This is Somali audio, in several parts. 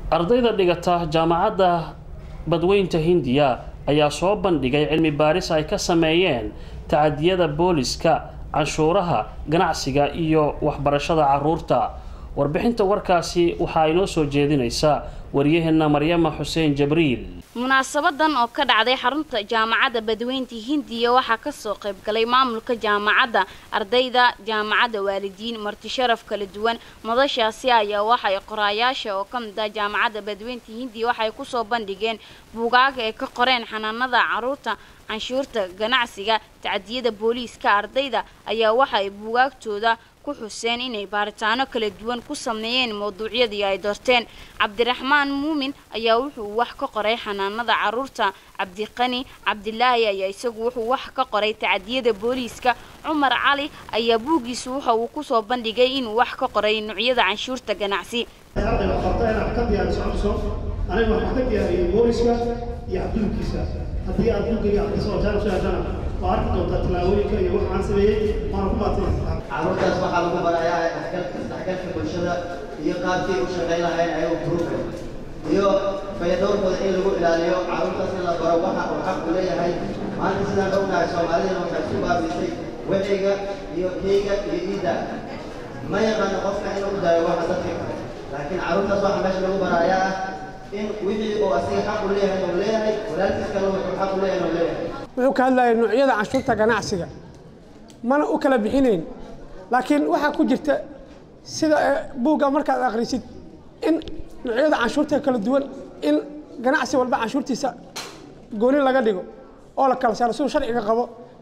ardayda dhigata jaamacadda badweynta hindiya ayaa soo bandhigay cilmi baaris ay ka sameeyeen tacadiyada booliska canshuuraha ganacsiga iyo waxbarashada caruurta warbixinta warkaasi waxaa inoo soo jeedinaysa waryaheena maryama xuseen jabriil munaasabadan oo ka dhacday xarunta jaamacadda badweynta hindiya waxaa kasoo qaybgalay maamulka jaamacadda ardayda jaamacadda waalidiin marti sharaf kala duwan madashaasi ayaa waxay qoraayaasha oo ka mid ah jaamacadda badweynta hindiya waxay kusoo bandhigeen buugaaga ay ka qoreen xanaanada caruurta canshuurta ganacsiga tacdiyada booliiska ardayda ayaa waxay buugaagtooda ku xuseen inay baaritaano kala duwan ku sameeyeen mawduucyadii ay doorteen cabdiraxmaan muumin ayaa wuxuu wax ka qoray xanaanada caruurta cabdiqani cabdilaahi ayaa isagu wuxuu wax ka qoray tacdiyada booliiska cumar cali ayaa buuggiisu waxa uu kusoo bandhigay inuu wax ka qoray nuucyada canshuurta ganacsi ardayga qabta inaad ka diyaariso codso aniga waxaan ka diyaariyey booliska iyo cabdulkiisa haddii aad buuggayga akhriso oo jaanab sheegtana waa arki doontaa tallaabooyinka iyo waxa aan sameeyey waana ku baadsanaysaa carruurtaas waxaa lagu barayaa dhexgalka isdhexgalka bulshada iyo qaabkii u shaqayn lahayn ayagu gruubka iyo fayadhowrkooda in lagu ilaaliyo carruurtaas in la baro waxa uu xaq u leeyahay maanta sidaan ognahay soomaalidana waxay isku baabisay weciga iyo keyga iyo iidda ma yaqaano qofka inuu u daayo waxa dadka kale laakiin carruurtaas waxaa meesha lagu barayaa ah in wixii uu asiga xaq u leeyahay uu leeyahay walaalkiis kale wuxuu xaq u leeyahay uu leeyahay wuxuu ka hadlayay noocyada canshuurta ganacsiga mana u kala bixinayn laakiin waxaa ku jirta sida buugga markaad akhrisid in noocyada canshuurta kala duwan in ganacsi walba canshuurtiisa gooni laga dhigo oo la kala saaro siduu sharciga qabo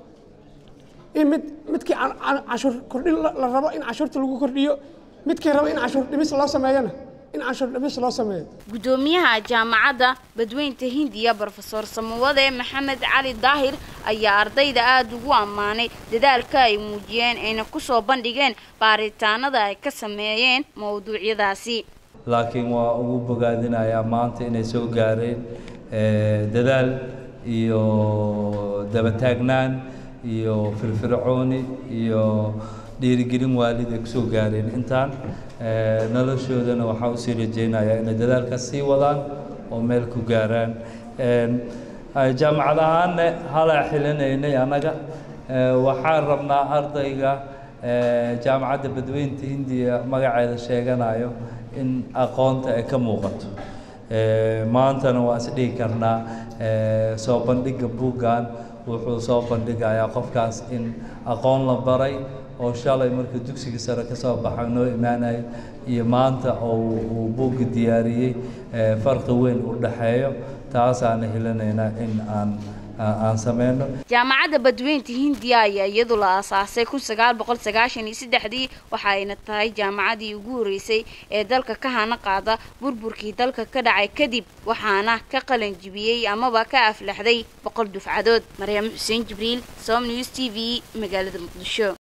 in mid midkii canshuur kordhin la rabo in canshuurta lagu kordhiyo midkii rabo in canshuur dhimis loo sameeyana in canshuur dhimis loo sameeyo gudoomiyaha jaamacadda badweynta hindiya brofesor samawade maxamed cali daahir ayaa ardayda aada ugu ammaanay dadaalka ay muujiyeen ayna kusoo bandhigeen baaritaanada ay ka sameeyeen mawduucyadaasi laakiin waa ugu bogaadinayaa maanta inay soo gaareen dadaal iyo dabataagnaan iyo firfircooni iyo dhiirigelin waalid ay kusoo gaareen intaan noloshoodana waxaa usii rajeynayaa inay dadaalka sii wadaan oo meel ku gaaraan jaamacad ahaanne halaa xilinaynay annaga waxaan rabnaa ardayga jaamacadda badweynta hindiya magaceeda sheeganayo in aqoonta ay ka muuqato maantana waa is dhihi karnaa soo bandhigga buuggan wuxuu soo bandhigayaa qofkaas in aqoon la baray oo shalay markuu dugsiga sare ka soo baxay noo imaanayo iyo maanta oo uu buugga diyaariyey farqi weyn u dhaxeeyo taasaana helinaynaa in aan aan sameyno jaamacadda badweynta hindiya ayaa iyadu la aasaasay kun sagaal boqol sagaashan iyo saddexdii waxa ayna tahay jaamacadii ugu horreysay ee dalka ka hana qaada burburkii dalka ka dhacay kadib waxaana ka qalan jibiyey amaba ka aflaxday boqol dufcadood maryam xuseen jibriil som news t v magaalada muqdisho